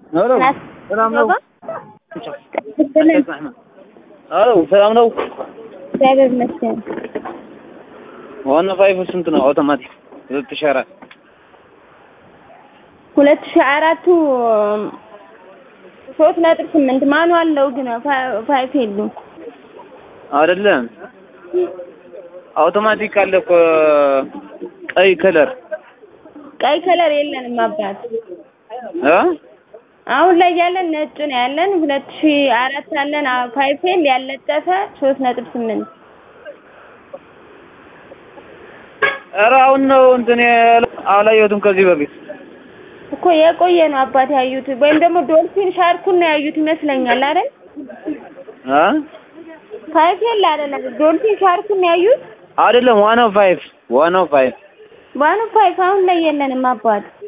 ሄሎ ሰላም ነው? ሄሎ ሰላም ነው? እግዚአብሔር ይመስገን። ዋና ፋይፍ ስንት ነው? አውቶማቲክ ሁለት ሺህ አራት ሁለት ሺህ አራቱ ሶስት ነጥብ ስምንት ማኑዋል ነው ግን ፋይፍ የሉም። አይደለም አውቶማቲክ አለ እኮ ቀይ ከለር ቀይ ከለር የለንም አባት። እ አሁን ላይ ያለን ነጭ ነው ያለን። ሁለት ሺህ አራት አለን ፋይፍ ኤል ያለጠፈ ሶስት ነጥብ ስምንት ኧረ አሁን ነው እንትን አላየሁትም ከዚህ በፊት እኮ የቆየ ነው አባት ያዩት፣ ወይም ደግሞ ዶልፊን ሻርኩን ነው ያዩት ይመስለኛል አይደል? እ ፋይፍ ኤል አይደለም ዶልፊን ሻርኩን ነው ያዩት። አይደለም ዋናው ፋይፍ ዋናው ፋይፍ ዋኑ ፋይፍ አሁን ላይ የለንም አባት።